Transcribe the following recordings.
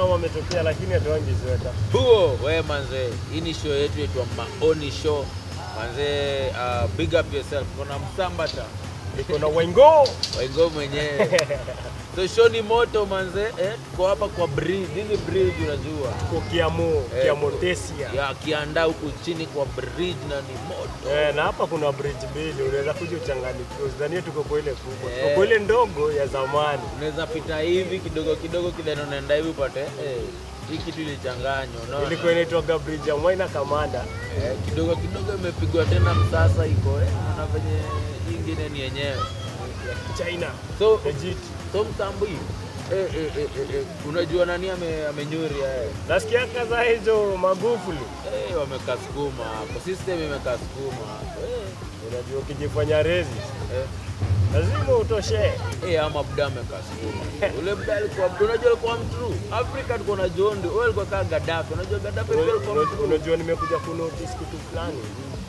kama ametokea, lakini hatuangi zweta. huo we manze hii ni show yetu yetu maoni show manze uh, big up yourself kuna msambata Niko na Wengo waingo mwenyewe so show ni moto manze eh, tuko hapa kwa bridge hili bridge unajua kwa Kiamu, Eh, Kiamu Tesia. ya kiandaa huku chini kwa bridge na ni moto Eh, na hapa kuna bridge mbili, unaweza kuja uchanganyikiwe. Usidhanie tuko kwa ile kubwa, tuko Eh. kwa ile ndogo ya zamani. unaweza pita hivi kidogo kidogo kidani unaenda hivi upate eh, hii kitu ilichanganywa unaona Ilikuwa inaitwaga bridge ya Mwaina Kamanda. eh, kidogo kidogo imepigwa tena msasa iko eh, na venye hii ingine ni yenyewe China. so Legit. so mtambu hii eh, eh, eh, eh, eh, unajua nani ame, amenyuri eh. Nasikia kaza hizo Magufuli. Eh, wamekasukuma hapo system imekasukuma hapo eh, Unajua ukijifanya rezi eh. lazima utoshee. Eh, ama buda amekasukuma ule buda alikuwa unajua alikuwa mtu Afrika tuko na Jondi wewe alikuwa kama Gaddafi unajua Gaddafi pia alikuwa Unajua- mtu Unajua nimekuja kunotice kitu fulani,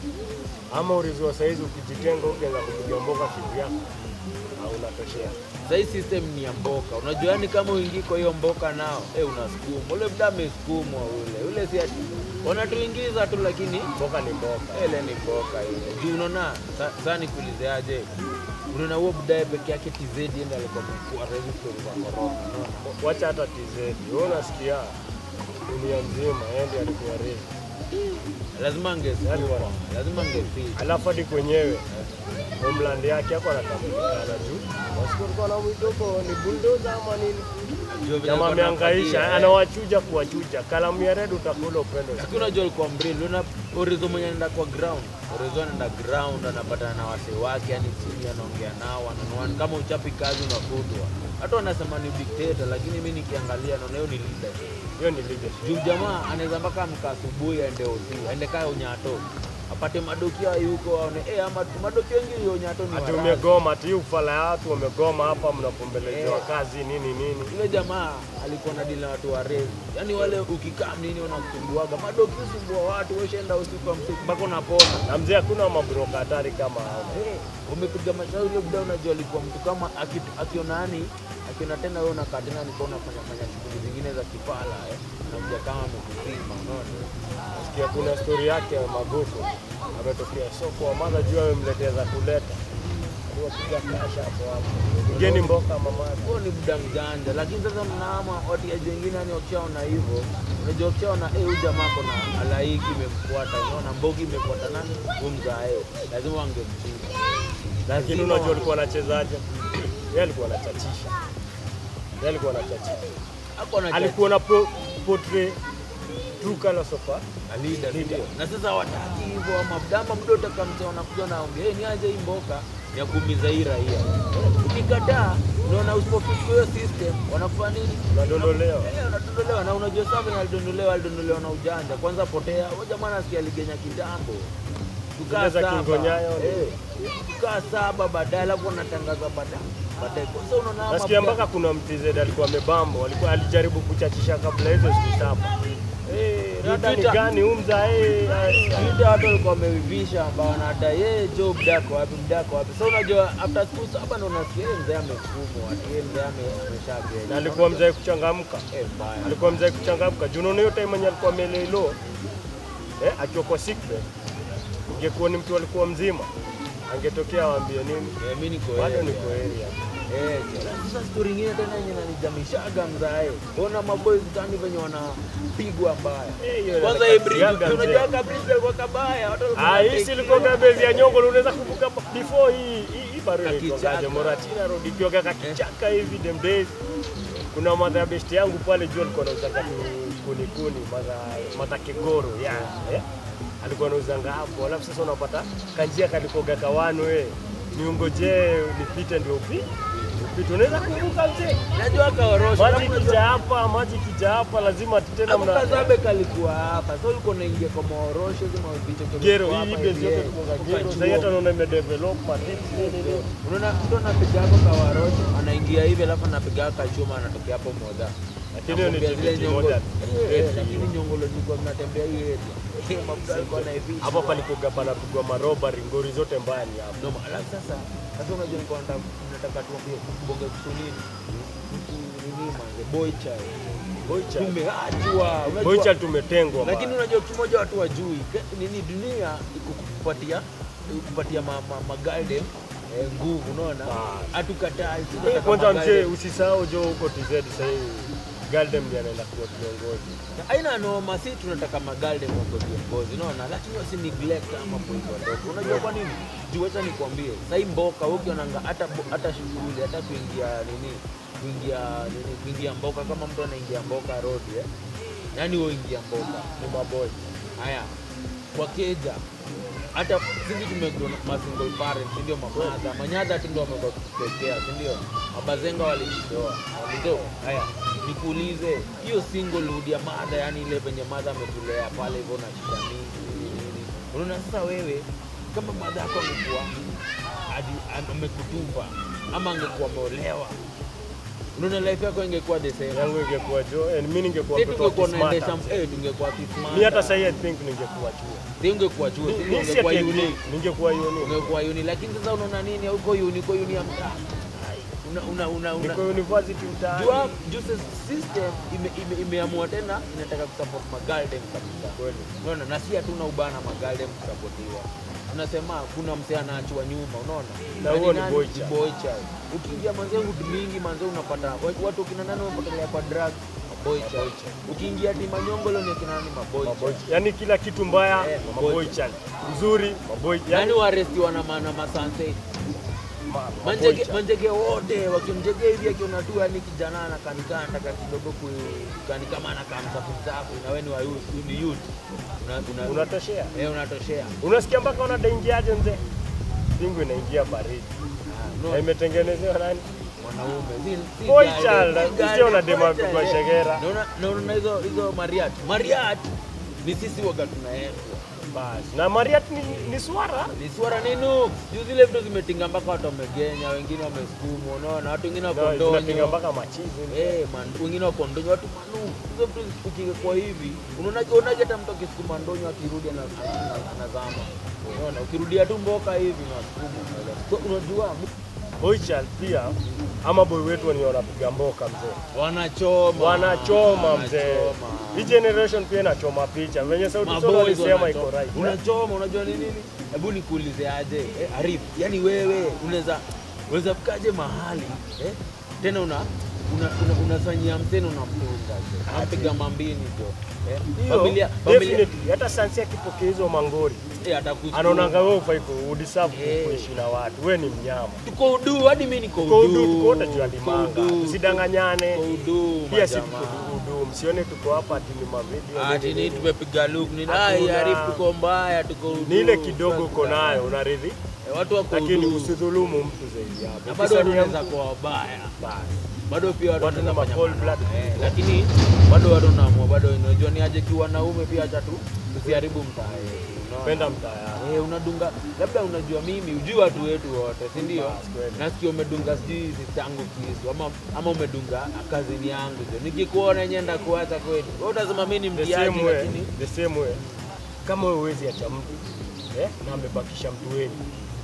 ama urizua saizi ukijitenga ukianza kupiga mboka kivyako au unatoshea. Sasa hii system ni ya mboka. Unajua yani kama uingii kwa hiyo mboka nao, eh unasukuma. Ule mda amesukumwa ule. Ule si ati wanatuingiza tu lakini Mboka ni mboka. ile ni mboka ile. Juu unaona sa- sasa nikuulize aje. Unaona huo budaye peke yake TZ ndiye alikuwa mkuu rais story za corona. Unaona? Wacha hata TZ. Wewe unasikia dunia nzima yeye ndiye alikuwa rezi. Lazima angesukuma. Lazima angefika. Alafu hadi kwenyewe homeland yake hapo anatambulikana juu. Wasiku alikuwa na mwitoko ni bulldozer ama nini? Juu vile Jamaa alikuwa amehangaisha, anafuatia, eh. anawachuja kuwachuja. Kalamu ya red utakula upendo. Lakini unajua alikuwa mbrili, una Orizo mwenye anaenda kwa ground. Orizo anaenda ground, anapatana na wase wake, yani chini anaongea nao, ananuani kama uchapi kazi unafutwa. Hata wanasema ni dictator, lakini mimi nikiangalia naona hiyo ni leader. Hiyo ni leadership. Juu jamaa anaweza mpaka amka asubuhi aende osi, aende kaya unyato. Apate madokia yuko aone eh ama madokia wengi hiyo unyato ni Ati warazi. umegoma, ati hii ufala ya watu wamegoma hapa, mnapombelezewa Eh. kazi nini nini. Yule jamaa alikuwa na dili na watu wa rezi, yaani wale ukikaa nini wanakusumbuaga madoki usumbua watu, weshaenda usiku wa msiku mpaka unapona. Na mzee, hakuna mabroka hatari kama hao. Eh, umepiga mashauri ule buda, unajua alikuwa mtu kama aki- akiona yani akiona tena wewe unakaa tena alikuwa unafanya fanya shughuli zingine za kipala eh, anakuja kama amekupima, unaona Nasikia kuna stori yake ya Magufu ametokea soko, wamadha juu amemletea za kuleta, aliwapiga kasha hapo hapo, mgeni mboka mama huo ni buda mjanja, lakini sasa mnaama watiaji wengine yani wakishaona hivyo, unajua wakishaona eh, huyu jamaa kona alaiki imemfuata, unaona mbogi imefuata nani huyu mzae, lazima wangemchinja, lakini unajua alikuwa anachezaje? Yeye alikuwa anachachisha, yeye alikuwa anachachisha, hapo na alikuwa na po- portray true colors of a leader Leader. ndio. Na sasa wataki hivyo ama mdama mdo utakamta wanakuja naongea hey, ni aje hii mboka ya kuumiza hii raia. Ukikataa unaona usipofika hiyo system wanakufanya nini? unadondolewa. Eh, wanadondolewa na unajua sasa venye alidondolewa alidondolewa na ujanja. Kwanza potea, huyo jamaa nasikia aligenya kitambo. Tukaa Zile za saba. Kingonyayo ni- Eh, tukaa saba baadaye alafu wanatangaza baadaye. Baadaye sasa unaona ama Nasikia mda- mpaka kuna mtz alikuwa amebambo, alikuwa alijaribu kuchachisha kabla hizo siku saba. Eh, rada ni Twitter- gani umza eh, eh, Twitter watu walikuwa wameivisha ambao wanadai yeye Joe mdako wapi mdako wapi. So unajua after siku saba ndo unasikia yeye mzee amefumwa, ati yeye mzee ame- ameshagenya. na alikuwa mzee kuchangamka. eh mbaya. alikuwa mzee kuchangamka juu unaona hiyo time yenye alikuwa amelelo eh, akiwa kwa sick bed, ingekuwa ni mtu alikuwa mzima angetokea awaambie nini, Eh, mimi niko bado area. niko area. Eh, tena sasa story nyingine tena yenye nanijamishaga mzae. Ona maboys tani venye wanapigwa mbaya. Eh, hiyo Kwanza hii bridge, inakasiaga mzee. unajua ka bridge ilikuwa kabaya. Watu walikuwa Ah, hii wanatake si ilikuwa care. kabezi ya nyongo, unaweza kumbuka before hii hii, hii bado Kakichaka. ilikuwa Moratina Road ikiwa kakichaka hivi them days. Kuna madha ya besti yangu pale juu alikuwa anauzanga tu kuni kuni madha madha kegoro ya eh? alikuwa anauzanga hapo, alafu sasa unapata kanjia kalikoga kawano eh, niungojee nipite ndio upi upite, unaweza kumbuka mzee Najua kaorosho. maji kija hapa, maji kija hapa, lazima tena Hapo mna Kazabe kalikuwa hapa. So ulikuwa unaingia kwa maorosho zima vicho gero hii bezi yote tukoga gero, sasa hata naona imedevelop matips nini nini Unaona mtu anapiga hapo kawarosho, anaingia hivi alafu anapiga kachuma anatokea hapo moja. Lakini hiyo ni Nakwambia zile TBT nyongo- moja. Eh, eh, lakini nyongolo zilikuwa mnatembea hii area. Eh, mafuta alikuwa anaivisha. hapo palikoga panapigwa marobari, ngori zote mbaya ni hapo. Ndio, alafu sasa sasa unajua nilikuwa nataka nataka tuambie bonge kuhusu nini? Kuhusu nini manze boy child. Boychal. tumeachwa unajua- Boychal tumetengwa. lakini man. unajua kitu moja watu wajui ke- nini dunia iko kupatia kupatia ma, ma, magalde eh, nguvu unaona Ah. hatukatai Eh, tunataka Kwanza magalde. mzee, usisahau jo huko TZ sasa hivi Galdem ndiye anaenda kuwa kiongozi. aina noma si tunataka magalde mwako viongozi unaona lakini wasi neglect ama boys wadogo unajua kwa nini juu acha nikwambie sahii mboka wewe ukionanga hata bo- hata shughuli hata kuingia nini kuingia nini kuingia mboka kama mtu anaingia mboka road eh yani wewe ingia mboka Ni maboy. haya kwa keja hata sisi tumekuwa ma single parents ndio mamadha manyadha tu ndio wamekuwa kutekea si ndio mabazenga walijitoa walitoa haya nikuulize hiyo single hood ya madha yani ile penye madha ametulea pale hivyo na shida mingi nini nini unaona sasa wewe kama madha yako amekuwa hadi- amekutupa ama angekuwa ameolewa unaona life yako ingekuwa the same Yangu ingekuwa jo, and mimi ningekuwa sisi mtoto wa tungekuwa kismart. naendesha eh tungekuwa kismart Mimi hata sasa I think ningekuwa chuo. si ungekuwa chuo si Mimi si ungekuwa ati uni ningekuwa uni. ungekuwa uni lakini sasa unaona nini huko uni uko uni ya mtaa una una una, una Niko university mtaani. jua juu sasa system ime- ime- imeamua tena inataka kusupport magaldem kabisa Kweli. unaona na si hatuna ubana magaldem kusapotiwa tunasema kuna msee anaachwa nyuma unaona Na ni huo ni nani? boy Ni child. boy child. ukiingia manze hood mingi manze unapata wa- watu kina nani wamepotelea kwa drug maboy child ukiingia ti manyongolo ni kina nani maboy Maboy. child Yaani kila kitu mbaya, Eh, maboy maboy. child. Mzuri, maboy. yani Yaani warestiwa na maana masanse ma- maboy manjege, child. manjege wote wakimjege hivi akiona tu yani kijana anakanikaa nataka kidogo kani kama anakaa msafu msafu na wewe ni wa youth, ni youth una, una, Unatoshea. eh, unatoshea Unasikia mpaka wanadaingiaje mzee? Pingu inaingia baridi. Ah, Na no, imetengenezewa nani? mwanaume si- si Boy gari, child, si sisi gari, wanadema boy child, kwa eh. shegera. Na una- na unaona hizo hizo mariat mariat ni sisi waga tunaendwa Basi. Na Mariat ni, ni swara. ni swara ninu juu zile vitu zimetinga mpaka watu wamegenya wengine wamesukumwa unaona watu wengine Na zinapiga wakondonyo mpaka machizi. Eh, man, wengine wako ndonyo watu manu hizo vitu ukikekwa hivi unaonaje unaje hata mtu akisukuma ndonyo akirudi ana- ana- anazama unaona ukirudia tu mboka hivi unasukuma so, unajua Boy child pia ama boy wetu wenye wanapiga mboka mzee. wanachoma Wanachoma mzee. wanachoma. Hii generation pia inachoma picha. Venye sauti Sol Maboys alisema wanachoma. iko right. unachoma unajua ni nini hebu nikuulize aje eh, Arif yani wewe unaweza unaweza fikaje mahali eh? tena una una- una- unafanyia mteno unamtunga anapiga mambini jo eh? Hiyo, familia familia definitely. Hata sansi akipokea hizo mangori eh, atakusikia. anaonanga wewe ufai ku udeserve Eh. kuishi na watu. Wewe ni mnyama. tuko udu hadi mimi niko Tuko udu udu, tuko wote juu ya Tuko limanga. udu. Tusidanganyane. Tuko udu Pia si majamaa. tuko udu. Msione tuko hapa ati ni mavideo. ati nini, ni nini. tumepiga look ni Hakuna. ai Arif tuko mbaya tuko udu Ni ile kidogo uko nayo unaridhi, Eh, watu wako lakini udu usidhulumu mtu zaidi na hapo. bado watu Ukisania wanaweza mtu, kuwa wabaya basi. bado pia watu Watu wanaweza na fanya cold mambo. blood. Eh, lakini bado watu naamua bado unajua ni aje kiwanaume pia acha tu tusiharibu mtaa yetu unaona? Penda mtaa yako. Eh, unadunga labda unajua mimi ujui watu wetu wote si ndio Bas, kweli. nasikia umedunga sijui sistangu kisu ama, ama umedunga kazini yangu jo nikikuona nyenda kuacha kweli wewe utasema mimi ni The mtiaji same way, lakini the same way. Kama wewe huwezi acha mtu eh, na amebakisha mtu wengi.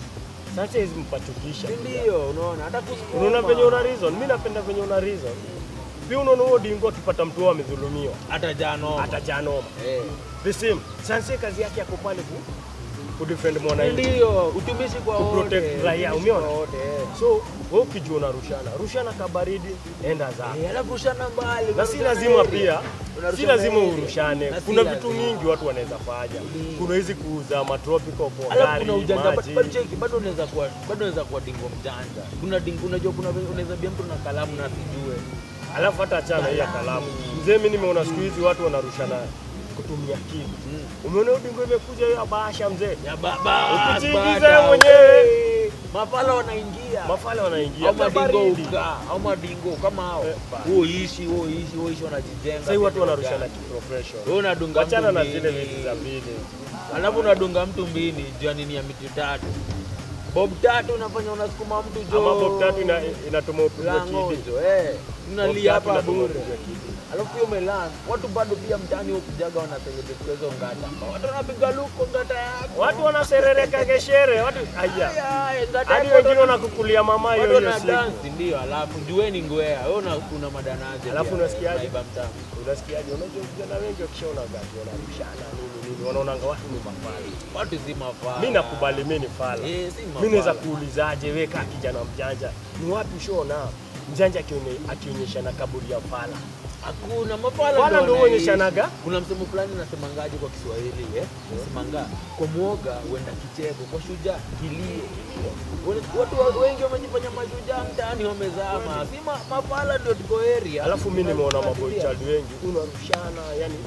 Sasa hizi mpachukisha. si ndio unaona hata kusukuma Unaona venye una reason, mimi napenda venye una reason. Pia unaona huo dingo akipata mtu wao amedhulumiwa, hata jano atajaa noma. eh The same. Sasa kazi yake yako pale ku kudefend mwananchi. ndio utumishi kwa wote Kuprotect raia, utumishi umeona? kwa wote eh. So wewe ukijua unarushana, rushana kabaridi, enda zako. Eh, alafu ushana mbali na si unarushana lazima area. pia si Unarushana lazima area. urushane. Na si Kuna lazima. vitu mingi watu wanaweza fanya. Ndio. Kuna hizi kuuza matropical kwa Alafu gari, kuna ujanja maji. bado cheki, bado unaweza kuwa bado unaweza kuwa dingo mjanja. Kuna dingo unajua kuna venye unaweza bia mtu na kalamu na sijue. Alafu hata achana hii ya kalamu. Mzee, mimi nimeona siku hizi watu wanarushana kutumia akili. Mm. Umeona hiyo dingo imekuja hiyo bahasha mzee. Ya baba. Ukijiingiza bada, wewe mwenyewe. we. Mafala wanaingia. Mafala wanaingia au kwa madingo baridi. ukaa au madingo kama hao Eh, ba- huo ishi huo ishi huo ishi wanajijenga Sasa hivi watu vile wanarushana gani. kiprofessional. wewe unadunga Wachana mtu na zile mbili. vitu za mbili. alafu unadunga mtu mbili jua nini ya miti tatu bob tatu unafanya unasukuma mtu jo Ama bob tatu ina, inatuma upigwe lango kidi. jo eh Bob unalia tatu hapa inatuma bure upigwe kidi. alafu pia umelan watu bado pia mtaani hukujaga wana celebrate kwa hizo ngata watu wanapiga luko ngata yako Watu wanaserereka geshere, watu aya. Aya, ngata Hadi yako wengine watu- wanakukulia mama watu hiyo hiyo wana siku. dance ndio alafu jueni ngwea wewe una kuna madanaze Alafu pia, unasikiaje? naiba mtaa Unasikiaje? Unajua vijana wengi wakishaona gaji wanarishana nini nini, wanaonanga watu ni mafala. watu si mafala Mimi nakubali mimi ni fala. eh si Mimi naweza mafala kuulizaje wewe kama kijana mjanja, ni wapi ushaona mjanja akione- akionyesha na kaburi ya fala? hakuna mafala Fala ndio wanaishi. huonyeshanaga. kuna msemo fulani nasemangaje kwa Kiswahili eh nasemanga kwa mwoga huenda kicheko kwa shujaa kilio Wale- watu wa- wengi wamejifanya mashujaa mtaani wamezama si ma- mafala ndio tuko area Alafu mimi nimeona Tunatulia. maboychild wengi unarushana, yani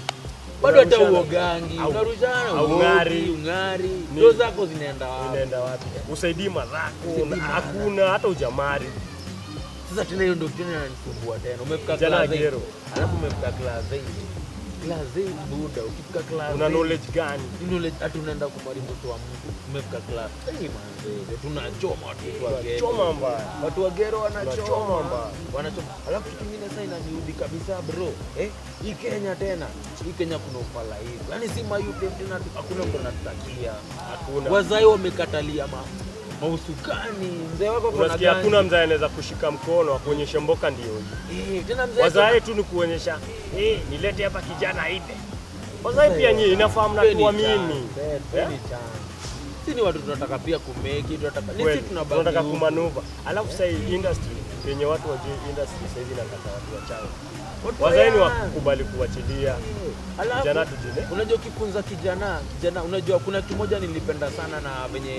bado hata unarushana. uogangi Au- unarushana au uogi, ng'ari. ung'ari Ni- ndio zako zinaenda wapi inaenda wapi? Usaidii madhako Usaidii na- madhako. hakuna hata ujamari. Sasa tena hiyo ndio kitu inanisumbua tena. Umefika Jana class eight, gero. alafu umefika class 8. Class 8 buda, ukifika class Una 8, knowledge gani? knowledge hata unaenda kumwari mtoto wa mtu. Umefika class 8 manze, tunachoma watu wa gero. Choma mbaya. Watu wa gero Tunachoma wanachoma mbaya. wanachoma. Alafu kitu kingine sasa inaniudhi kabisa bro. Eh, hii Kenya tena. Hii Kenya kuna ufala hivi. Yaani si mayupe tena hakuna mtu anatutakia. Hakuna. Wazai wamekatalia ma mausukani. Mzee wako kuna Unasikia ganji. hakuna mzae anaweza kushika mkono akuonyeshe mboka ndio hii. Eh, tena mzee Wazae tu ni kuonyesha eh, nilete hapa kijana aibe. Wazae pia nyinyi inafahamu na Peni tuamini. chance, eh, peni chance. Si ni watu tunataka pia kumeki, tunataka ni Kweli, sisi tunabaki tunataka huku. kumanuva. Alafu sasa hii industry yenye watu wajue industry sasa hivi inataka watu wachanga. Watu Wazae ni wa- wakubali kuachilia. Eh, alafu, Kijana tujine. Unajua ukifunza kijana, kijana unajua kuna kimoja nilipenda sana na venye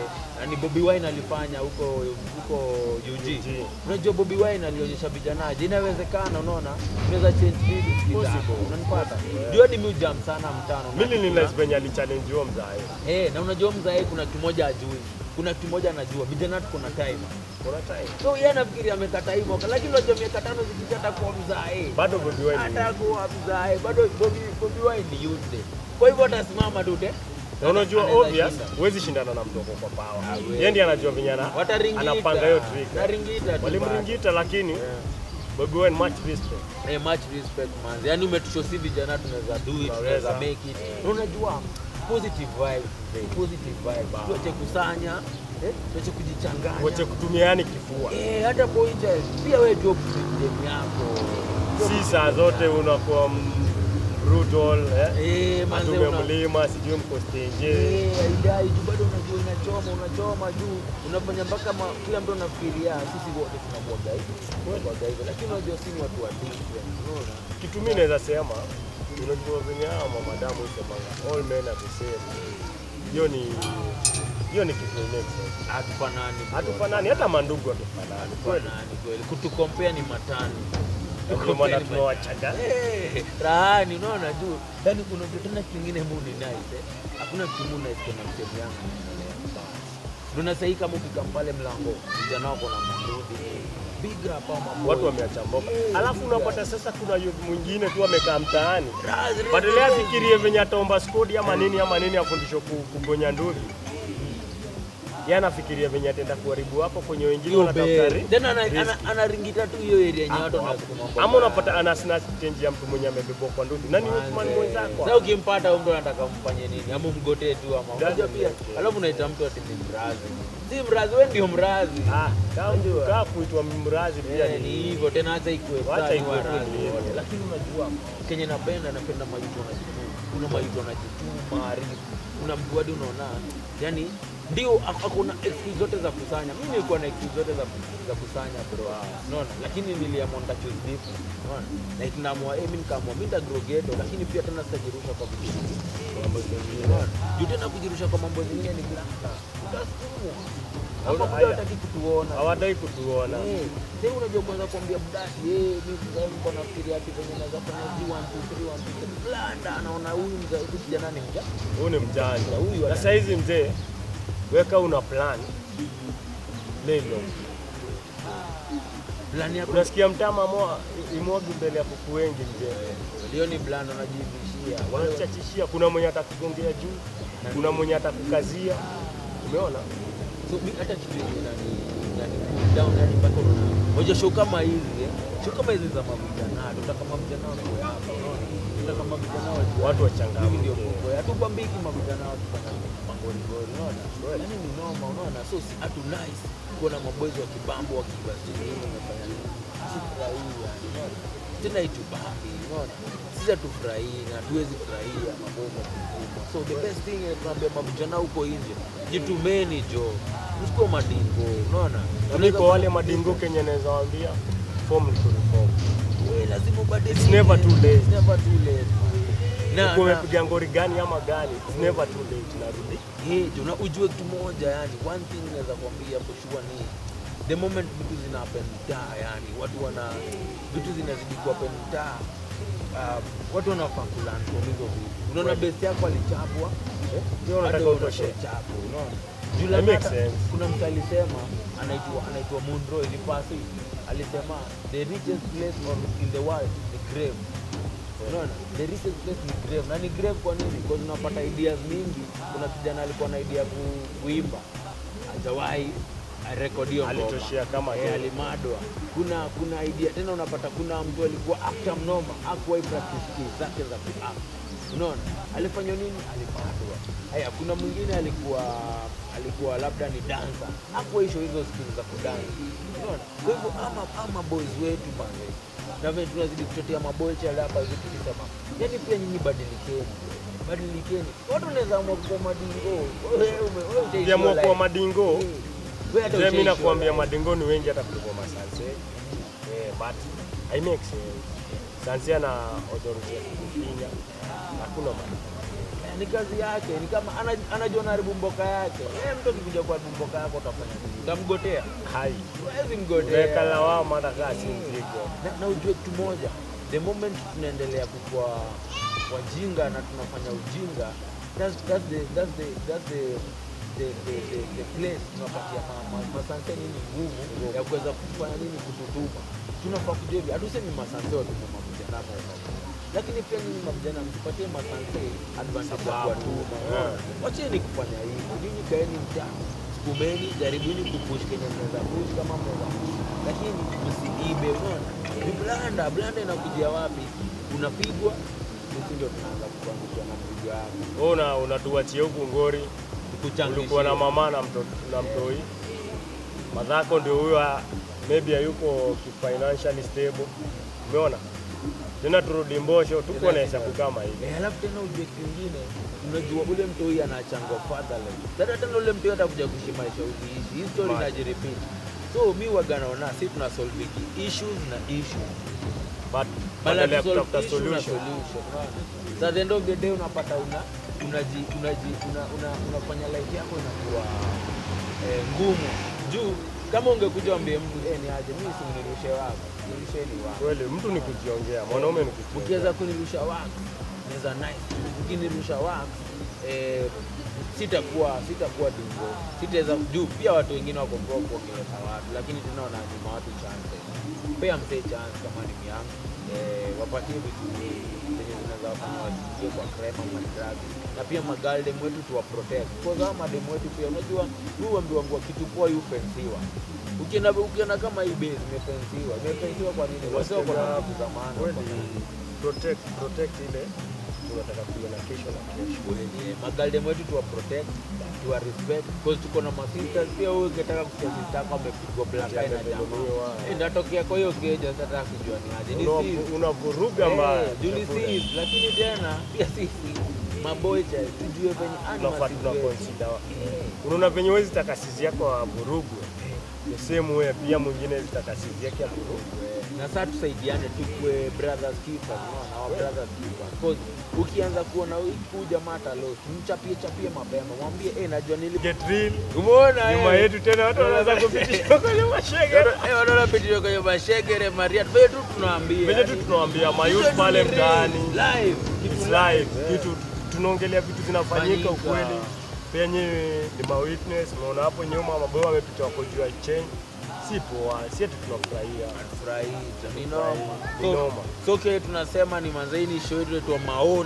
ni Bobby Wine alifanya huko huko UG. UG. Unajua Bobby Wine alionyesha vijana, je, inawezekana unaona? Unaweza change vitu kitambo. Possible. Unanipata? Jua ni mujam sana mtano. Mimi ni nice venye alichallenge huo mzae. Eh, na unajua mzae kuna kimoja ajui. Kuna kimoja anajua. Vijana tuko na time. Kuna time. So yeye anafikiri amekata hii mwaka, lakini unajua miaka tano zikisha atakuwa mzae, Bado Bobi Wine ni atakuwa mzae bado. Bobi Bobi Wine ni youth, kwa hivyo atasimama tu te na unajua Anaweza obvious shinda. huwezi shindana na mdogo kwa power. Hawezi. Yeye ndiye anajua venye ana- wataringita, anapanga hiyo trick. naringita tu Walimringita lakini bado. Bobi Wine much respect. Eh, eh, much respect man, yani umetusho si vijana tunaweza do it, tunaweza Tunaweza. make it. Na unajua positive vibes, mzee, positive vibes, tuache kusanya, eh, tuache kujichanganya Wache kutumiani kifua. Eh, hata boycha pia wewe job game yako Si saa zote unakuwa m- brutal eh. Eh, manze Atume una- mlima sijui mko stage. Eh, haidai juu bado unajua unachoma unachoma juu unafanya mpaka ma- kila mtu anafikiria sisi wote tunabwaga hivi tunabwaga hivi lakini unajua si ni watu wa different unaona Kitu mimi naweza sema unajua venye hawa mamadamu husemanga all men are the same. Hiyo ni hiyo ni kitu yenyewe. hatufanani bro. Hatufanani hata mandugu hatufanani. Kweli. hatufanani kweli kutukompea ni matani Ndio maana tunawachaga. Eh, rahani unaona juu yani kuna kitu tena kingine mu ni nice eh. hakuna kitu mu nice kuna mtemu yangu Ndio sahii kama ukika pale mlango vijana wako na marudi big rap au mambo Watu wameacha mboka. Alafu unapata sasa kuna youth mwingine tu amekaa mtaani. Raz- Badala afikirie venye ataomba skodi ama nini ama nini afundishwe ku- kugonya ndugu. Yeye anafikiria venye ataenda kuharibu hapo kwenye wengine Hiyo wanatafuta be- ri- tena ana- risk. ana- anaringita tu hiyo area yenye watu Hapo, hapo. wanasukuma kwa ama mbaya. unapata ana snatch change ya mtu mwenye amebebwa kwa ndugu. Nani Manze. mtu mwenzako? Sasa ukimpata huyo mtu anataka umfanye nini? Ama umgotee tu ama Doesn't unajua pia. make sense. Alafu unaita mtu ati ni mrazi. Si mrazi, wewe ndio mrazi. Ah, kama Unajua. kaa kuitwa mrazi pia Eh, ni ni hivyo tena hata ikuwe Wacha sawa, ni ikuwe tu warazi ni hivyo. wote. Lakini unajua kenye napenda napenda majuto wanajituma. Kuna majuto wanajituma, ri- kuna mtu hadi unaona yani ndio ak- akona excuse zote za kusanya. Mimi nilikuwa na excuse zote za, za kusanya bro. Unaona? Lakini niliamua nita choose different. Unaona? Like naamua eh, mimi nikaamua mimi nita grow ghetto lakini pia tena sitajirusha kwa vitu vingi. Kwa mambo zingine. Unaona? Juu tena kujirusha kwa mambo zingine ni blanda. Utasukumwa. Hapa Haya. mtu hataki kutuona. hawadai kutuona. Eh, sasa unajua kwanza kuambia mdasi eh, mimi mzee niko nafikiria ati venye naweza fanya G 1 2 3 1 2 3 blanda anaona huyu mzee huyu kijana ni mja. Huyu ni mjanja. Huyu Na ana- saa hizi mzee, weka una plan lelo. Plani yako Unasikia mtama moa imwagi mbele ya kuku wengi mzee. ndio ni blanda unajibishia. Wanachachishia, kuna mwenye atakugongea juu, kuna mwenye atakukazia. Umeona? So mi hata kitu yenye nani yani cool down yani mpaka unaona moja show kama hizi eh show kama hizi za mavijana tutaka mavijana wako hapa unaona tutaka mavijana wako Watu hivi ndio wachangamke. mambo ya tubambiki mavijana watu fanya mangorigori unaona yani ni noma unaona so si atu nice kuona maboys wa kibambo wakiwa sijui wamefanya nini sifurahii yani unaona tena itubambi unaona sisi hatufurahii na hatuwezi furahia maboys wa kikubwa so the best thing eh, tunaambia mavijana huko nje jitumeni jo msikuwa madingo unaona Nami kwa wale madingo kenye naweza waambia form ni kureform. Eh, lazima ubadilike. It's never too late. It's never too late. Na, Uko na, umepiga ngori gani ama gani, it's never too late. Narudi eh, jo, na ujue kitu moja yani one thing naweza kuambia for sure ni the moment vitu zina happen mtaa yani watu wana vitu zinazidi ku happen mtaa um, watu wanafaa kulearn from hizo vitu unaona Kweli. best yako alichapwa eh? Ndio unataka Hata utoshe. chapo unaona Juu That labda makes hata- sense. kuna mtu alisema anaitwa anaitwa Munro ilipasi alisema the richest place on in the world ni grave unaona the richest place ni grave na ni grave kwa nini because unapata ideas mingi kuna kijana alikuwa na idea ya ku, kuimba hajawahi arekodiwa ngoma. Alitoshea kama Eh, yeye. alimadwa kuna kuna idea tena unapata kuna mtu alikuwa actor mnoma hakuwahi practice skills zake za kuact unaona alifanya nini alimadwa haya kuna mwingine alikuwa alikuwa labda ni dancer hakuwahi show hizo skills za kudansa unaona kwa hivyo ama ama boys wetu bana na vile tunazidi kutetea maboys yale hapa hivi tukisema yani pia nyinyi badilikeni badilikeni watu wanaweza amua kuwa madingo wewe ume- wewe utaishiwa Ukiamua kuwa life. madingo, Eh, wewe hata Mimi utaishiwa nakuambia life. madingo ni wengi hata kuliko masanse. Eh, but I make sense. Sanse ana authority ya kufinya. Hakuna madingo. ni kazi yake, ni kama ana- anajua anaharibu mboka yake. Yeye mtu akikuja kuharibu mboka yako utafanya nini? Utamgotea? Hai. Huwezi Weka mgotea. lawama hata kaa si mzigo. Na, na ujue kitu moja, the moment tunaendelea kukua wajinga na tunafanya ujinga, that's, that's the, that's the, that's the the, the, the, the place tunapatia ma- ma- masanse nini nguvu ya kuweza kufanya nini kututuma. Tunafaa kujua hivi, hatusemi masanse watume mavijana hapa lakini pia nyinyi mavijana msipatie masanse advantage ya Sababu. kuwatuma. Unaona? Wacheni kufanya hivi, nyinyi kaeni mtaa, sukumeni, jaribuni kupush kenye mnaweza push kama mnaweza push, lakini msiibe. Unaona, ni blanda. Blanda inakujia wapi? Unapigwa, sisi ndio tunaanza kukuangusha na mpigo yako, Wewe una unatuachia huku ngori. tukuchangishie. Ulikuwa na mama na mtoto na mtoi. Madhako ndio huyo ah, maybe hayuko financially stable. Umeona? Tena turudi Mbosho, tuko na hesabu kama hivi. Eh, alafu tena ujue kingine, unajua ule mtoi anachangwa fatherless. Sasa tena ule mtoi atakuja kuishi maisha ukiishi. Hii story Right. inajirepeat. So mi waga naona si tuna solve issues na issues. But Badala badala ya ya kusolve kutafuta issue na solution. solution. unaona? Sasa the end of the day unapata una unaji unaji una, una, unafanya life yako inakuwa eh, ngumu. Juu kama ungekuja uambie mtu eh, ni aje mimi simnirushe wako. Nirusheni wako. Kweli mtu ni kujiongea, mwanaume ni kujiongea. ukiweza kunirusha wax naweza nice ukinirusha wax eh, sitakuwa sitakuwa dingo sitaweza juu pia watu wengine wako broke wakileta watu lakini tena wananyima watu chance pea msee chance kama ni yangu eh, wapatie vitu zenye zinaweza wafanya wasiingie kwa crime ama drugs na pia magaldem wetu tuwa protect because hao madem wetu pia unajua huu wangu kitu poa yu fensiwa ukienda ukienda kama hii base imefensiwa imefensiwa kwa nini wase wako na vitu za maana wako na Kweli, protect protect ile tunataka kuiona kesho na kesho. wenye magaldem wetu tuwa protect tuwa respect because tuko na masisters pia wewe ukitaka kusikia sister yako amepigwa black eye na jamaa Amedhulumiwa. Eh, ndatokea kwa hiyo keja sasa nataka kujua ni aje ni Una- sisi Unavuruga mbaya. Eh, juu ni sisi lakini tena pia sisi mabocha tujue venye Tunafaa animals tuna wetu. consider. Unaona venye wezi takasizi yako avurugwe. The same way pia mwingine zitakasizi yake avurugwe. na sasa tusaidiane tukue brothers keepers unaona our brothers keepers because ukianza kuona huyu jamaa atalost mchapie chapie mapema mwambie eh najua nili Get real. umeona Nyuma eh? yetu tena watu wanaanza kupitisha kwenye mashege. Eh, wanaona pitio kwenye mashegere maria venye tu tunaambia Venye tu yani, tunawaambia kitu mayouth ni pale real, mtaani. live kitu It's live, live. eh. Kitu tunaongelea vitu zinafanyika Fanyika. ukweli. Penye ni ma witness, umeona hapo nyuma maboyo wamepita wako juu ya chain. Si poa, si eti tunafurahia. Furahi, ni Ni noma. noma. So- so kile tunasema ni manzaini show yetu yetu wa maoni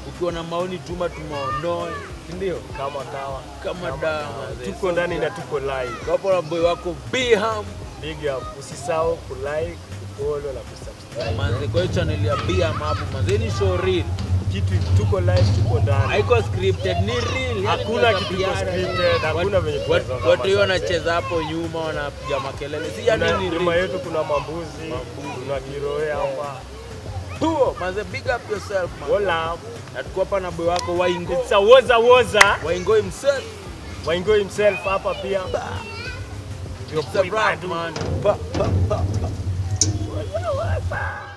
ukiwa na maoni tuma tumaonoe sindio kama kawa kama dawa tuko ndani na tuko live kapo na boy wako biham big up usisahau kulike kufollow na kusubscribe manze kwa hiyo channel ya biham hapo manze ni show real kitu tuko live tuko ndani haiko scripted ni real yani Hakuna tunaweza kitu iko piana. scripted, hakuna Wat- venye wat- tunaweza watu hiyo kama wanacheza hapo nyuma wanapiga makelele si yani Kuna- ni nyuma real yetu kuna mambuzi kuna kiroe hapa Tuo, manze big up yourself man Hola. na tuko hapa na boy wako waingo It's a woza woza waingo himself waingo himself hapa pia it's a rap man pa, pa, pa. Woza woza.